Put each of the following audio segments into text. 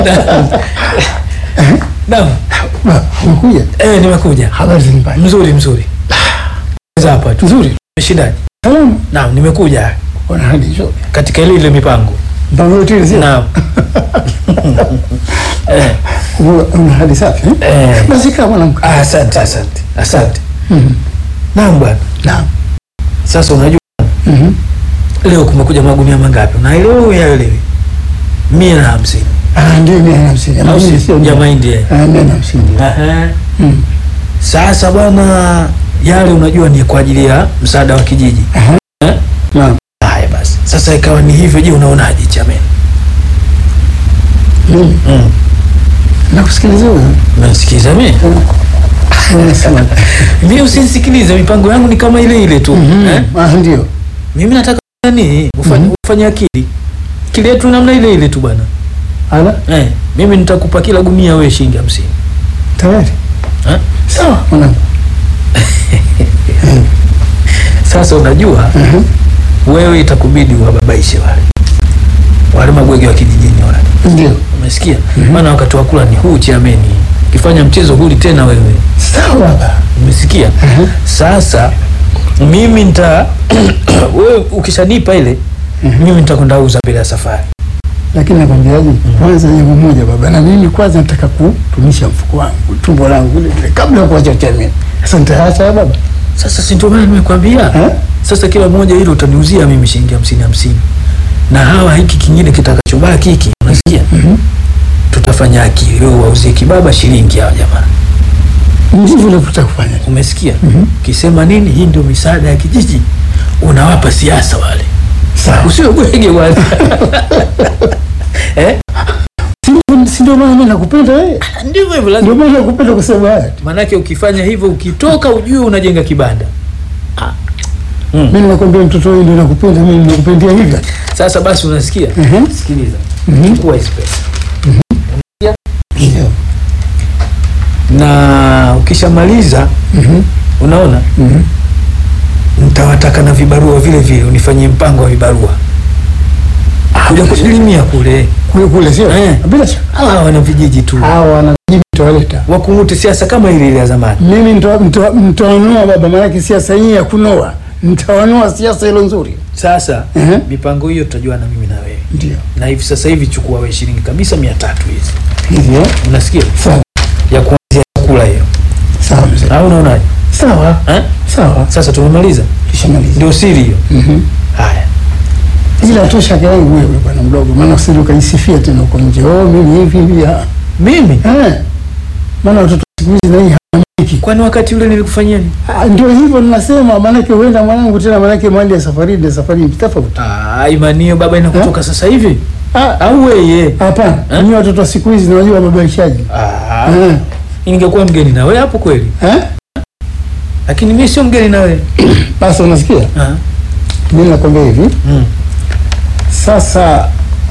Naam. Ba, umekuja? Eh, nimekuja. Habari za nyumbani? Mzuri mzuri. Sasa hapa tu. Nzuri. Umeshindaje? Salamu. Naam, nimekuja Una hadi nzuri. katika ile ile mipango. Mpango yote ile sio? Naam. eh, Una- Una hadi safi eh? eh. Basi kama mwanamke. Ah, asante asante. Asante. Mhm. Naam bwana. Naam. Sasa unajua Mhm. leo kumekuja magunia mangapi? Unaelewa au yaelewi? Mia na hamsini. Ah, ndio mia na hamsini. Au Mahindi si? sio Ya ndio? mahindi. eh. Ah, mia na hamsini. Aha. Mm. Sasa bwana, yale unajua ni kwa ajili ya msaada wa kijiji. Aha. Eh? Naam. Haya basi. Sasa ikawa ni hivyo, je, unaonaje Chameni? Mimi Mm. nakusikiliza wewe. Unasikiza mimi? Unasema. Mimi usinisikilize, mipango yangu ni kama ile ile tu. Mhm. Eh? Ah, ndio. Mimi nataka nani? Ufanye Mhm. ufanye akili. Akili yetu namna ile ile tu bwana. Ala, Eh, mimi nitakupa kila gunia wewe shilingi 50. tayari. Eh? Sawa mwanangu. Sasa unajua Mhm. wewe itakubidi uwababaishe wale. Wale mabwege wa kijijini wale. Ndio. Umesikia? Maana wakati wa kula ni huu chameni. Ukifanya mchezo huli tena wewe. Sawa baba. Umesikia? Mhm. Sasa mimi nita wewe ukishanipa ile mimi nitakwenda uza mbele ya safari. Lakini nakwambiaje, kwanza jambo moja baba, na mimi kwanza nataka kutumisha mfuko wangu, tumbo langu vile vile, kabla ya kuacha chameni. Sasa nitaacha baba. Sasa si ndio maana nimekwambia. Eh? Sasa kila mmoja hilo utaniuzia mimi shilingi hamsini hamsini, na hawa hiki kingine kitakachobaki hiki, unasikia? Mhm. Tutafanya akili, wewe wauzie kibaba shilingi hawa jamaa, Ndivyo navyotaka kufanya. umesikia? Mhm. Kisema nini? Hii ndio misaada ya kijiji, unawapa siasa wale, Sawa. usiwe bwege wale eh? Si- Si ndio maana mimi nakupenda wewe. Ndivyo hivyo, Ndio lazima maana nakupenda kusema haya. manake ukifanya hivyo, ukitoka ujue unajenga kibanda. Mm. Mimi nakwambia mtoto wewe ndio nakupenda, mimi nakupendia hivyo. Sasa basi, unasikia? Mhm. Sikiliza, Mhm. chukua hizi pesa Ndio. na ukishamaliza Mhm. unaona Mhm. nitawataka na vibarua vile vile unifanyie mpango wa vibarua kuja kusalimia kule Kule kule sio? Eh. Bila shaka. hawa wana vijiji tu Hawa wanajibu tawaleta. wakungute siasa kama ile ile ya zamani Mimi nita- nita- nitawanua baba, maanake siasa hii ya kunoa, nitawanua siasa hilo nzuri. sasa Ehe. mipango hiyo tutajua na mimi na wewe Ndio na hivi sasa hivi chukua wewe shilingi kabisa mia tatu hizi hivyo. unasikia Sawa ya kuanzia chakula hiyo sawa mzee. au unaonaje Sawa eh? sawa, sasa tumemaliza tushamaliza. ndio siri hiyo Mhm. haya Ila tu shaka yangu wewe bwana mdogo, maana usije ukaisifia tena huko nje, oh, mimi hivi hivi. ah. mimi Eh, maana watoto siku hizi na hii hamiki. kwani wakati ule nilikufanyia nini Ah, Ndio hivyo ninasema, maanake huenda mwanangu tena, maanake mali ya safari na safari tofauti. ah, imani hiyo baba inakutoka sasa hivi Ah, au weye Hapana, Eh? ni watoto wa siku hizi nawajua mabadilishaji. ah, Eh, ningekuwa mgeni na wewe hapo kweli eh? lakini mimi sio mgeni na wewe Basi unasikia, Ah, mimi nakwambia hivi mm. sasa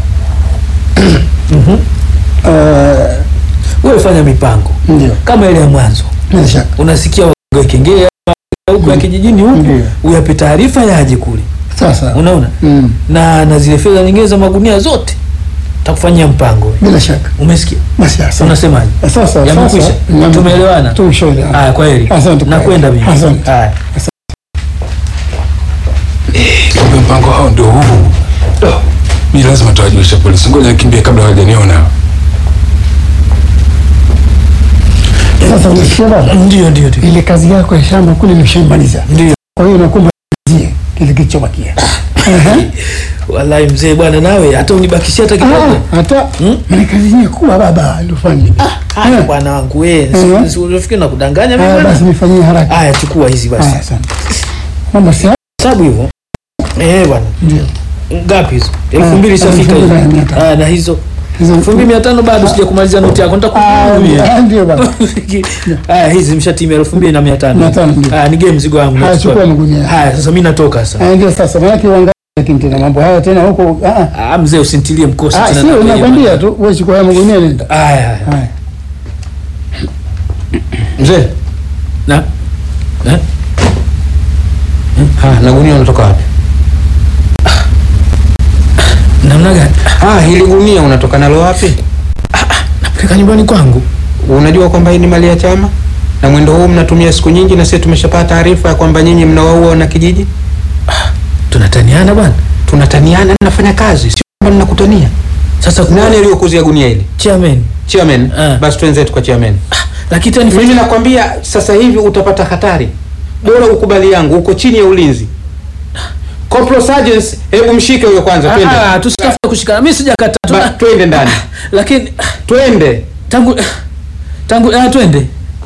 Mhm. eh, wewe fanya mipango ndio kama ile ya mwanzo bila shaka unasikia wagonge kengele huku ya kijijini huku Ndio. uyape taarifa yaje kule sasa unaona mm, na na zile fedha nyingine za magunia zote takufanyia mpango bila shaka umesikia basi asante. unasemaje Sasa Yamekwisha? sasa yame- Tumeelewana? Tumeshaelewana. haya kwa heri Asante kwa nakwenda heri. mimi Asante. haya Kumbe mpango hao ndio huu. Do, mi lazima tawajulisha polisi. Ngoja nikimbie kabla hawajaniona. Sasa unasikia baba, ndio ndio ndio ile kazi yako ya shamba kule nimeshaimaliza, ndio kwa hiyo nakuomba zie kile kilichobakia. Ehe. wallahi mzee bwana nawe hata unibakishia hata kidogo Ah, hata Hmm? maana kazi yenyewe kubwa baba ndio fanye. haya bwana wangu wewe Mhm. si- si unafikiri nakudanganya mimi Ah, bwana basi nifanyie haraka. haya chukua hizi basi Haya, asante. Mama si hesabu hivyo eh bwana ndio. ngapi hizo elfu Ah, mbili ishafika elfu mbili na hizo mia tano. Ah, na hizo Hizo- elfu mbili mia tano bado sija kumaliza noti yako Ah, nitakuhudumia ah, ndio baba. haya hizi mshatimia elfu mbili na mia Mia tano tano, ndio. haya nige mzigo wangu Haya, nachukua. chukua magunia. haya sasa mi natoka sasa Ah, ndio sasa maana kiwangalia lakini tena mambo haya tena huko ah ah. ah mzee usintilie mkosi Ah, tena sio na- nakwambia tu wewe chukua haya magunia nenda. haya haya Haya. Mzee, na eh? ah, na gunia unatoka wapi? namna gani Ah, hili gunia unatoka nalo wapi? Ah, katika nyumbani kwangu. Unajua kwamba hii ni mali ya chama na mwendo huu mnatumia siku nyingi, na sisi tumeshapata taarifa ya kwamba nyinyi mnawaua wana kijiji. Tunataniana bwana. Tunataniana, nafanya kazi, sio kwamba mnakutania. Sasa kuna Nani aliyokuzia gunia hili? chairman. Chairman. Ah. Basi twenzetu kwa chairman. Lakini tani Mimi nakwambia sasa hivi utapata hatari. Bora ukubali yangu, uko chini ya ulinzi. Corporal Sergeant, hebu mshike huyo kwanza, twende. ah, tusitafute kushikana. Mimi sijakata. Ba, Tuna twende ndani. lakini Twende. tangu tangu ah, twende.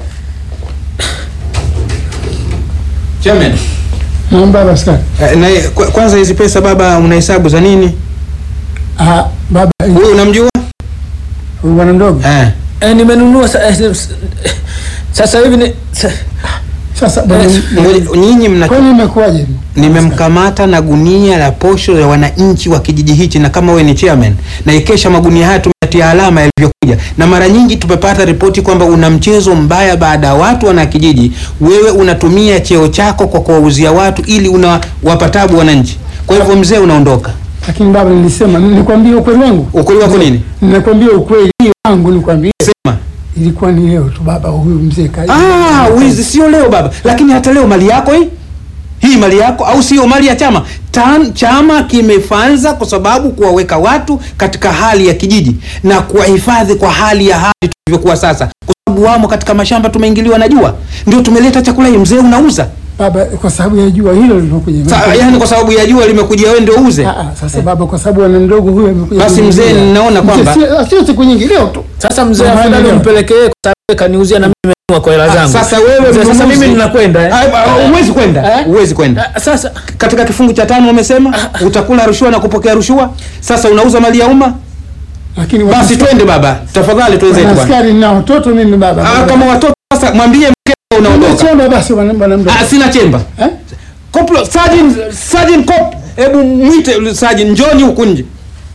Chairman. Naam baba askari. eh, Na kwa- kwanza hizi pesa baba unahesabu za nini? Ah, baba Huyu unamjua? huyu bwana mdogo. Eh. Eh, nimenunua sa, eh, s- sasa hivi ni sa, Sasa bwana Eh, Ngoja, Nyinyi mna kwani imekuwaje? nimemkamata na gunia la posho ya wananchi wa kijiji hichi, na kama wewe ni chairman, na ikesha magunia haya tumetia alama yalivyokuja, na mara nyingi tumepata ripoti kwamba una mchezo mbaya baada ya watu wana kijiji, wewe unatumia cheo chako kwa kuwauzia watu ili unawapa tabu wananchi. Kwa hivyo mzee, unaondoka. Lakini baba nilisema nikwambie ukweli wangu. Ukweli wako nini? Ninakwambia ukweli wangu nikwambie. Sema. Ilikuwa ni leo tu baba huyu mzee kali. Ah, wizi sio leo baba, lakini hata leo mali yako hii hii mali yako au sio mali ya chama Tan, chama kimefanza kwa sababu kuwaweka watu katika hali ya kijiji na kuwahifadhi kwa hali ya hali tulivyokuwa sasa, kwa sababu wamo katika mashamba, tumeingiliwa na jua, ndio tumeleta chakula hii. Mzee unauza Baba kwa sababu ya jua hilo lilokuja. Sa, yani kwa sababu ya jua limekujia wewe ndio uuze. Ah, ah, sasa baba kwa sababu ana mdogo huyu amekuja. Basi mzee, kuniuzia. ninaona Mzee, kwamba- sio- sio siku nyingi leo tu. sasa mzee Mama afadhali leo. umpelekee kwa sababu kaniuzia na mimi nimenunua kwa hela Ah, zangu. Sasa wewe Mzee, sasa mnunuzi- mimi ninakwenda eh. Ah, ah, Huwezi kwenda, Eh? huwezi kwenda. Ah, Sasa Katika kifungu cha tano umesema utakula rushwa na kupokea rushwa. Sasa unauza mali ya umma. Lakini Basi twende baba, tafadhali twenzetu bwana. askari na watoto mimi baba. Ah, kama watoto sasa mwambie mkeo unaondoka. Chemba basi bwana bwana mdogo. Ah, sina chemba. Eh? Koplo, Sergeant, Sergeant Cop, hebu mwite Sergeant njoni huku nje.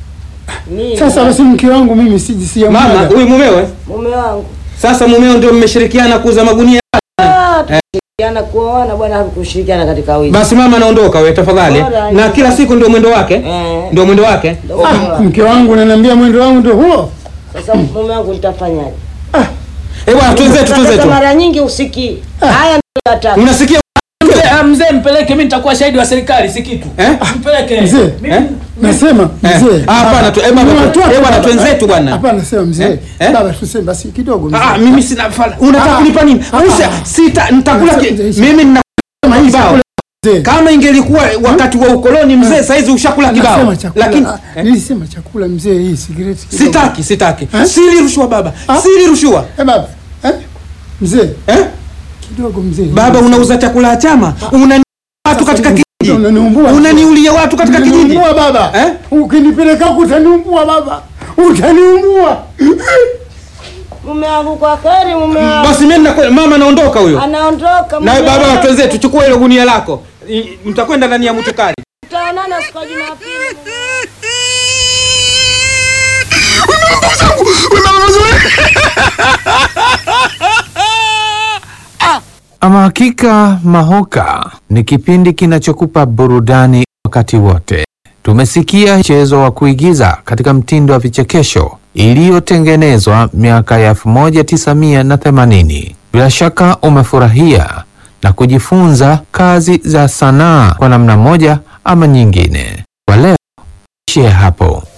Sasa basi mke wangu mimi siji si Mama, huyu mumewe? mume wangu Sasa mumeo ndio mmeshirikiana kuuza magunia. Ah, tushirikiana kuoana bwana, hakushirikiana katika wizi. Basi mama anaondoka wewe tafadhali. Bora, Na kila siku ndio mwendo wake? Eh. Ndio mwendo wake? Ndio mume Ah, wangu. mke wangu ananiambia mwendo wangu ndio huo. Sasa mume wangu nitafanyaje? Eh bwana, twenzetu Sasa twenzetu. mara nyingi usikii haya, ndio nataka Unasikia? mzee, ah, mzee mpeleke, mimi nitakuwa shahidi wa serikali, si kitu. Eh? Mpeleke. Mzee, Mimi- Eh? Nasema Eh. mzee. Ah, hapana tu. Eh bwana, Ni watoto, eh bwana baba. twenzetu bwana. Hapana sema mzee. Eh? Eh? Baba tuseme basi kidogo mzee. Ah, mimi sina fala. Unataka Ah. kunipa nini? Ah. Usa, sita nitakula ki- Mzee, mimi nina kibao. Mzee. Kama ingelikuwa wakati wa ukoloni mzee, saizi ushakula kibao. Nasema chakula. Lakini ah, nilisema chakula mzee hii sigareti. kidogo. sitaki, sitaki. Eh? Sili rushwa baba. Ah? Sili rushwa. Eh baba. Eh? Mzee, Eh? kidogo mzee. Baba unauza chakula ya chama. Unani watu katika kijiji. Unaniumbua. Unaniulia watu katika kijiji. Utaniumbua baba. Eh? Ukinipeleka huko utaniumbua baba. Utaniumbua. mume wangu kwa kheri, mume wangu Basi mimi nakwenda, mama naondoka huyo. anaondoka. Na mume baba wangu. watu wenzetu chukua ile gunia lako. I- Mtakwenda ndani ya mutukari. Tutaonana siku ya Jumapili. mume wangu. Ama hakika Mahoka ni kipindi kinachokupa burudani wakati wote. Tumesikia mchezo wa kuigiza katika mtindo wa vichekesho iliyotengenezwa miaka ya 1980. Bila shaka umefurahia na kujifunza kazi za sanaa kwa namna moja ama nyingine. Kwa leo ishie hapo.